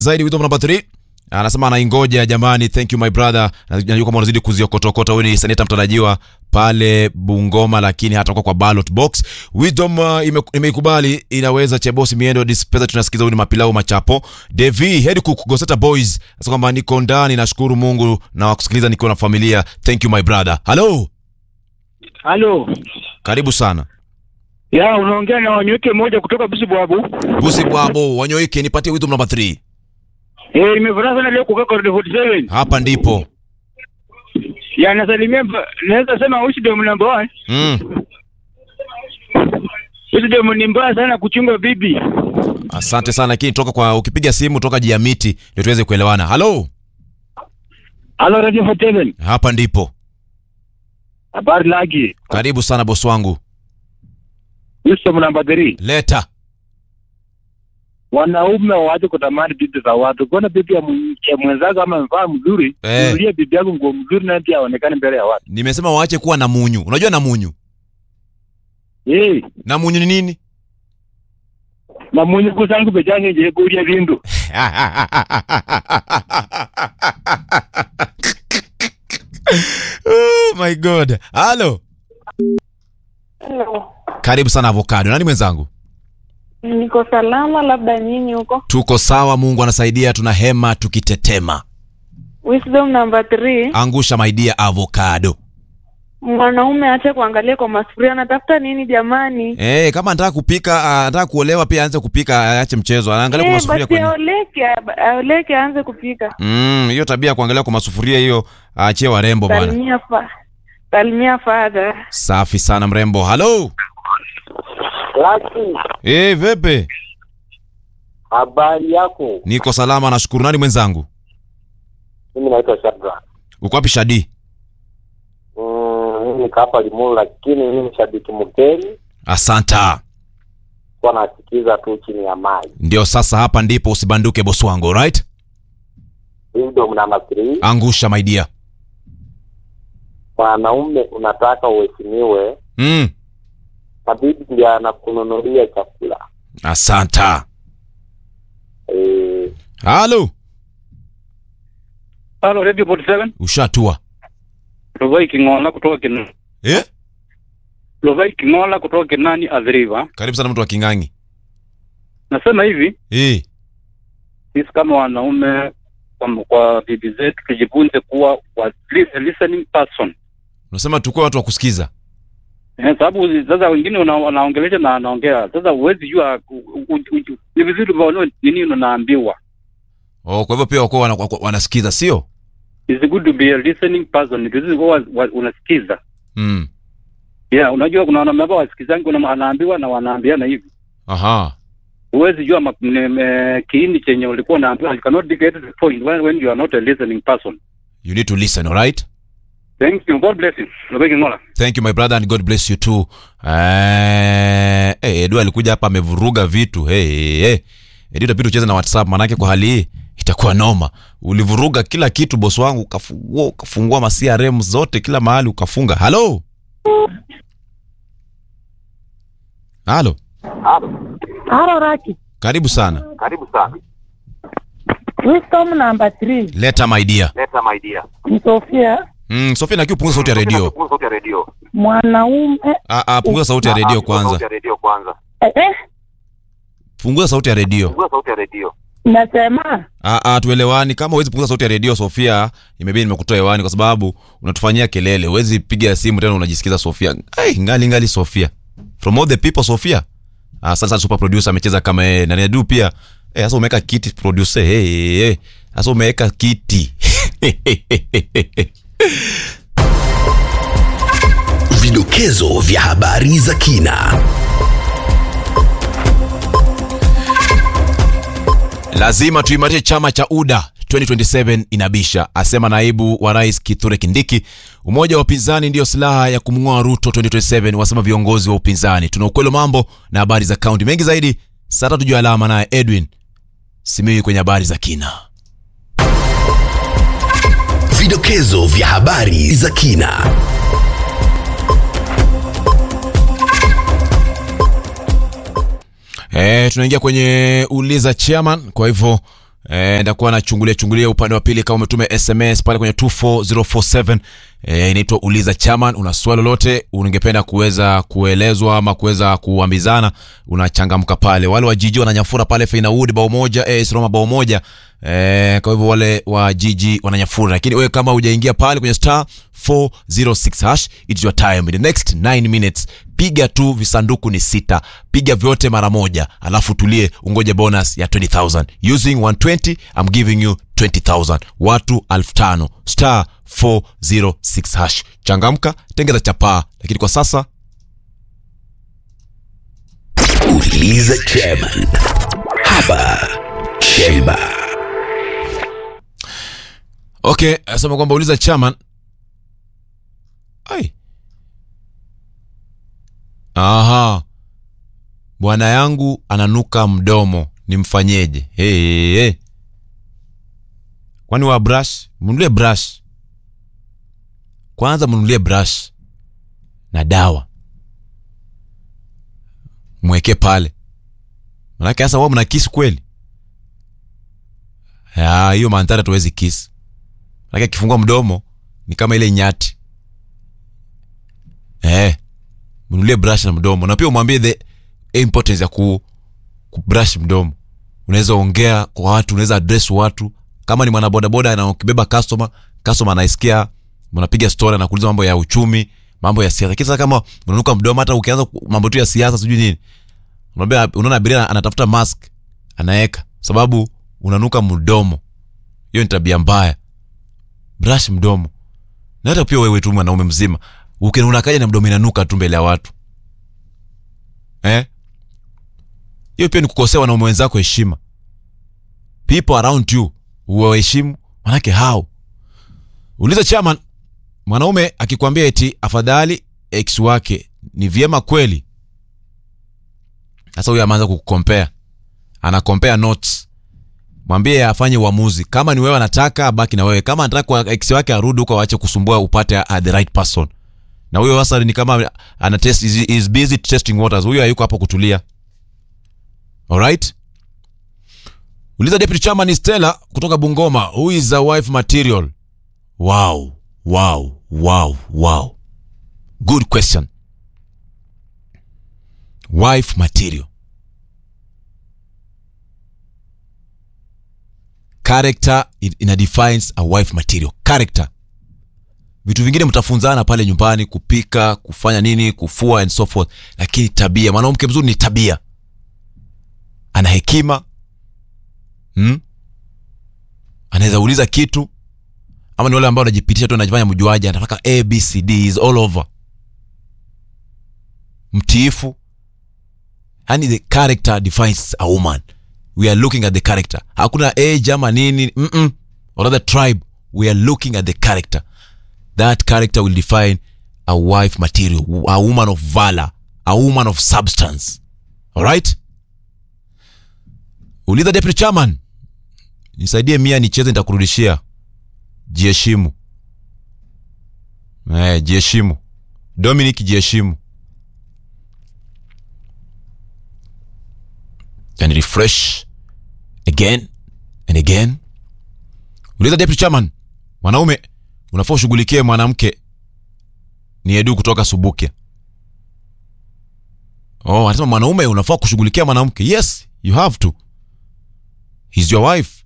zaidi wisdom number 3 anasema anaingoja jamani thank you my brother najua kama unazidi kuziokotokota huyu ni seneta mtarajiwa pale bungoma lakini hatakuwa kwa ballot box wisdom uh, ime- imeikubali inaweza chebosi miendo dispesa tunasikiza huyu ni mapilau machapo devi head cook goseta boys sasa kwamba niko ndani nashukuru mungu na wakusikiliza nikiwa na familia thank you my brother halo Halo. karibu sana Ya, unaongea na wanyweke moja kutoka Busibwabu. busi bwabo wanyoike nipatie wisdom number 3 Eh, nimefurahi sana leo kukaa Corridor 47. hapa ndipo Ya, nasalimia mba- naweza sema wisdom number 1. mm. Wisdom ni mbaya sana kuchunga bibi. asante sana lakini toka kwa ukipiga simu toka jiamiti ndio tuweze kuelewana halo Halo Radio 47. hapa ndipo Habari laki. karibu sana bosi wangu Wisdom number 3. leta Wanaume waache kutamani bibi za watu. Kuona bibi ya mwen- ya mwenzako ama amevaa mzuri, Eh. nunulie bibi yako nguo mzuri na pia aonekane mbele ya watu. nimesema waache kuwa na munyu unajua na munyu Eh, na munyu ni nini na mwenye kusangu bejange je kuria vindu. oh my god halo Hello. karibu sana avocado nani mwenzangu Niko salama, labda nyinyi huko. tuko sawa mungu anasaidia tuna hema tukitetema Wisdom number three, angusha maidia avocado mwanaume ache kuangalia kwa masufuria, anatafuta nini jamani? Eh, kama anataka kupika ah, anataka kuolewa pia aanze kupika aache mchezo anaangalia kwa Eh, masufuria basi kwa nini? aoleke, aoleke aanze kupika. Mm, hiyo tabia ya kuangalia kwa masufuria hiyo aachie warembo bwana. Salimia fa salimia father. Safi sana mrembo. Halo. Laki, Eh, vipi? habari yako? Niko salama nashukuru. Nani mwenzangu? Mimi naitwa Shadrack. Uko wapi Shadi? Mm, mimi niko hapa Limuru, lakini mimi ni shabiki mkeni, Asanta. kwa nasikiza tu chini ya maji. Ndio sasa hapa ndipo usibanduke boss wangu, right? Wisdom namba 3, Angusha my dear. mwanaume unataka uheshimiwe, Mm. na bibi ndiye anakununulia chakula. Asanta. Eh, Halo. Halo Radio 47. Ushatua. Lovai Kingola kutoka Kinani. Eh? Lovai Kingola kutoka Kinani Adhiriva. Karibu sana mtu wa Kingangi. Nasema hivi, Eh. sisi kama wanaume kwa, kwa bibi zetu tujifunze kuwa wa, li- a listening person. Unasema tukue watu wa kusikiza. Eh, sababu sasa wengine una- wanaongelesha na anaongea. Sasa huwezi jua u- u- u- ni vizuri waone nini unaambiwa. Oh, kwa hivyo pia wako wana, wana- wanasikiza, sio? It's good to be a listening person. Ni vizuri kuwa wa- unasikiza. Mm. Yeah, unajua kuna wanaume ambao wasikizangi kuna anaambiwa na wanaambiana hivi. Aha. Huwezi jua mak- ne- me- kiini chenye ulikuwa unaambiwa. You cannot get to the point when, when you are not a listening person. You need to listen, all right? Thank you. God bless you. Lovai Kingola. Thank you my brother and God bless you too. Eh, hey, Edu alikuja hapa amevuruga vitu. Hey, hey, hey. Edu itabidi ucheze na WhatsApp manake kwa hali hii itakuwa noma. Ulivuruga kila kitu boss wangu, ukafungua ukafungua ma CRM zote kila mahali ukafunga. Halo. Halo. Haro Raki. Karibu sana. karibu sana. Wisdom number three, Leta my dear. Leta my dear. ni Sofia, Mm, Sofia na punguza sauti ya redio. Punguza sauti ya redio. mwanaume Ah, ah, punguza sauti ya redio kwanza. redio kwanza. eh, eh, Punguza sauti ya redio. Punguza sauti ya redio. nasema Ah, ah, tuelewani. Kama huwezi punguza sauti ya redio Sofia, imebidi nimekutoa hewani kwa sababu unatufanyia kelele. Huwezi piga simu tena unajisikiza Sofia. Ai, ngali ngali Sofia. From all the people Sofia. Ah, sasa super producer amecheza kama yeye. Na Edu pia. Eh, sasa umeweka kiti producer. Hey, hey, hey. Sasa umeweka kiti. Vidokezo vya habari za kina. Lazima tuimarishe chama cha UDA 2027 inabisha, asema naibu wa rais Kithure Kindiki. Umoja wa upinzani ndiyo silaha ya kumng'oa Ruto 2027, wasema viongozi wa upinzani. Tuna ukweli wa mambo na habari za kaunti mengi zaidi saa tatu juu ya alama, naye Edwin Simiyu kwenye habari za kina. Vidokezo vya habari za kina. E, tunaingia kwenye uliza chairman. Kwa hivyo Eh, ndakuwa nachungulia chungulia upande wa pili kama umetuma sms pale kwenye 24047 eh, inaitwa uliza chairman una swali lolote ungependa kuweza kuelezwa ama kuweza kuambizana unachangamka pale wale wa jiji wananyafura pale feinaud bao moja AS Roma bao moja eh, kwa hivyo wale wa jiji wananyafura lakini wewe kama hujaingia pale kwenye star 406 hash it's your time in the next 9 minutes piga tu visanduku ni sita piga vyote mara moja alafu tulie ungoje bonus ya 20000 using 120 i'm giving you 20000 watu 5000 star 406 hash changamka tengeza chapaa lakini kwa sasa Uliza chairman. Hapa Chemba. okay asema kwamba uliza chairman ai aha bwana yangu ananuka mdomo nimfanyeje hey, hey. kwani wa brush mnunulie brush kwanza mnunulie brush na dawa mweke pale manake sasa wao mna kisi kweli Ya, hiyo mandhari hatuwezi kisi manake akifungua mdomo ni kama ile nyati eh mnunulie brush na mdomo na pia umwambie the importance ya ku, ku brush mdomo unaweza ongea kwa watu unaweza address watu kama ni mwanabodaboda na ukibeba customer customer anaisikia mnapiga story na kuuliza mambo ya uchumi mambo ya siasa lakini sasa kama unanuka mdomo hata ukianza ku- mambo tu ya siasa sijui nini unaambia unaona abiria anatafuta mask anaeka sababu unanuka mdomo hiyo ni tabia mbaya brush mdomo na hata pia wewe tu mwanaume mzima uki- unakaja na mdomo inanuka tu mbele ya watu eh hiyo pia ni kukosea wanaume wenzako heshima people around you uwaheshimu manake how uliza chairman mwanaume akikwambia eti afadhali ex wake ni vyema kweli sasa huyo ameanza kukukompea anakompea notes mwambie afanye uamuzi kama ni wewe anataka abaki na wewe kama anataka kwa ex wake arudi huko waache kusumbua upate uh, the right person na huyo sasa ni kama ana test is, is busy testing waters huyo hayuko hapo kutulia alright uliza deputy chairman Stella kutoka Bungoma who is a wife material wow wow wow wow good question wife material character in- ina defines a wife material character vitu vingine mtafunzana pale nyumbani kupika kufanya nini kufua and so forth lakini tabia mwanamke mzuri ni tabia ana hekima hmm? anaweza uliza kitu ama ni wale ambao wanajipitisha tu anajifanya mjuaji anataka abcd is all over mtiifu yani the character defines a woman we are looking at the character hakuna age ama nini mm-mm. or other tribe we are looking at the character that character will define a wife material a woman of valor a woman of substance alright uliza deputy chairman nisaidie mia nicheze nitakurudishia jiheshimu eh, jiheshimu dominic jiheshimu and refresh again and again uliza deputy chairman mwanaume unafaa ushughulikie mwanamke ni edu kutoka subukia oh anasema mwanaume unafaa kushughulikia mwanamke yes you have to He's your wife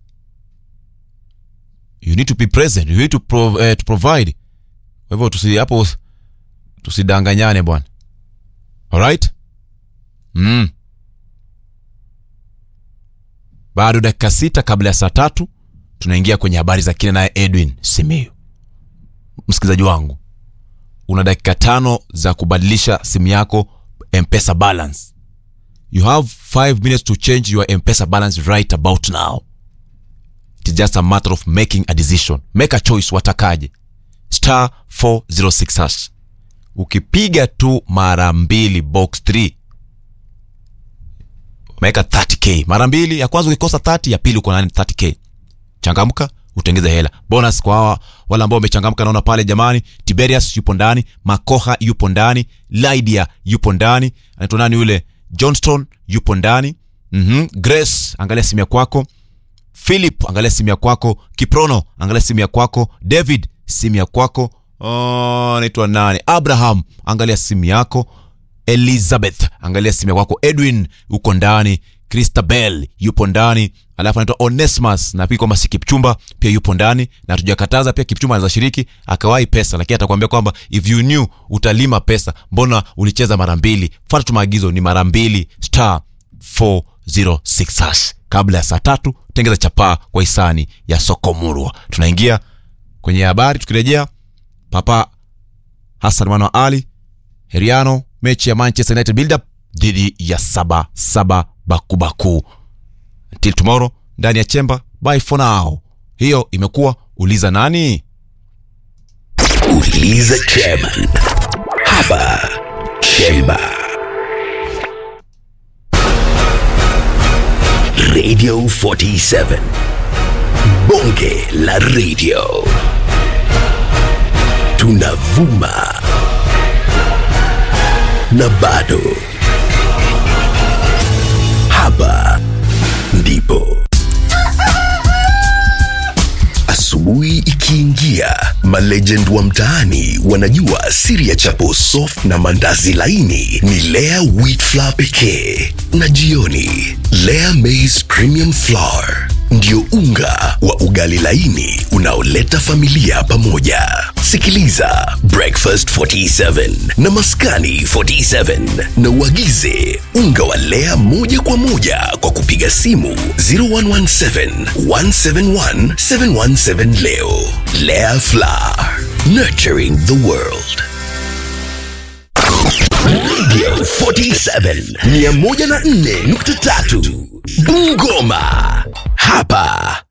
you need to be present you need to, prov eh, to provide kwa hivyo tusi hapo tusidanganyane bwana alright mm. bado dakika sita kabla ya saa tatu tunaingia kwenye habari za kina naye edwin simiu msikilizaji wangu una dakika tano za kubadilisha simu yako mpesa balance you have five minutes to change your mpesa balance right about now it is just a matter of making a decision make a choice watakaje star 406 hash ukipiga tu mara mbili box 3 umeweka 30k mara mbili ya kwanza ukikosa 30 ya pili uko na 30k changamka utengeze hela bonus kwa hawa wale ambao wamechangamka naona pale jamani tiberius yupo ndani makoha yupo ndani lydia yupo ndani anaitwa nani yule johnston yupo ndani mm-hmm. grace angalia simu ya kwako philip angalia simu ya kwako kiprono angalia simu ya kwako david simu ya kwako Oh, anaitwa nani abraham angalia simu yako elizabeth angalia simu ya kwako edwin uko ndani christabel yupo ndani alafu anaitwa onesmus na pia kwamba si kipchumba pia yupo ndani na tujakataza pia kipchumba anaweza shiriki akawahi pesa lakini atakwambia kwamba if you knew utalima pesa mbona ulicheza mara mbili fuata tu maagizo ni mara mbili star 406 hash kabla ya saa tatu tengeza chapaa kwa hisani ya soko murwa tunaingia kwenye habari tukirejea papa hasan mwana wa ali heriano mechi ya manchester united build up dhidi ya saba saba bakubaku till tomorrow ndani ya chemba bye for now hiyo imekuwa uliza nani Uliza chairman. Hapa Chemba. Radio 47. Bonge la radio. Tunavuma. Na bado. Hapa ndipo. Asubuhi ikiingia, malegend wa mtaani wanajua siri ya chapo soft na mandazi laini ni Lea wheat flour pekee, na jioni Lea maize premium flour ndio unga wa ugali laini unaoleta familia pamoja. Sikiliza Breakfast 47 na Maskani 47 na uagize unga wa Lea moja kwa moja kwa kupiga simu 0117 171 717 leo. Lea Flour, nurturing the world. Radio 47 104.3 Bungoma. Hapa